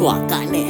twakane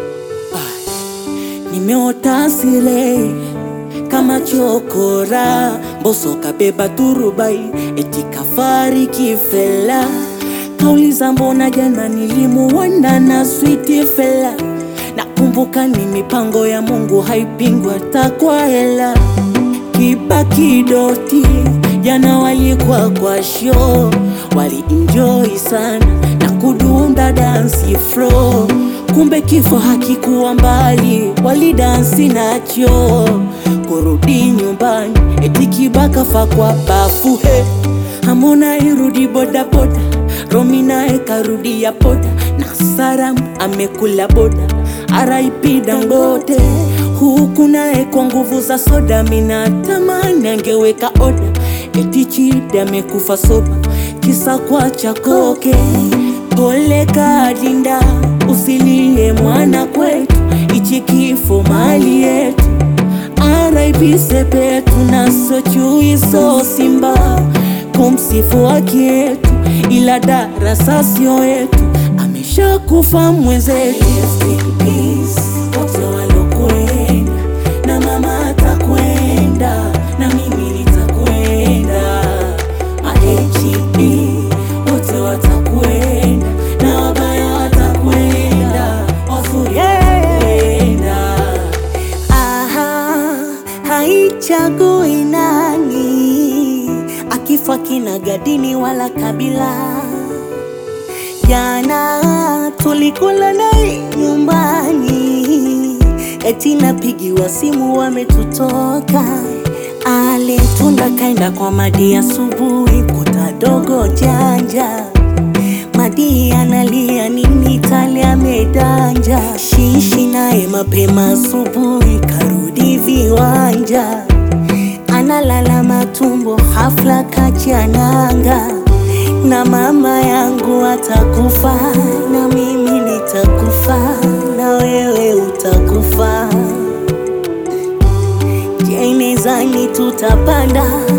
nimeota sile kama chokora mboso kabeba turubai eti kafariki fela kauliza mbona jana nilimuona na switi fela nakumbuka ni mipango ya mungu haipingwa takwa hela kiba kidoti jana walikuwa kwa show walienjoy sana na kudunda dansi flow kumbe kifo hakikuwa mbali walidansi nacho kurudi nyumbani eti kibaka fa kwa bafu he hamona irudi bodaboda romi naye karudi ya poda na saram amekula boda RIP Dangote huku naye kwa nguvu za soda mina tamani angeweka oda eti Chidi amekufa soba kisa kwa chakoke pole kadinda usilie mwana kwetu ichi kifo mali yetu RIP Sepetu na sochui so simba kumsifu haki yetu ila darasa sio yetu ameshakufa mwenzetu Rest in peace, wote walokwenda na mama atakwenda na mimi nitakwenda mahb wote watakwenda na wabaya watakwenda wazuri watakwenda Aha, haichagui nani, akifa kina gadini wala kabila. Jana tulikula naye nyumbani, eti napigiwa simu wametutoka. Alitunda kaenda kwa Madi asubuhi, kuta dogo janja Madi analia nini tale amedanja Shishi naye mapema asubuhi karudi viwanja Analala matumbo hafla kachananga Na mama yangu atakufa na mimi nitakufa na wewe utakufa Je, mezani tutapanda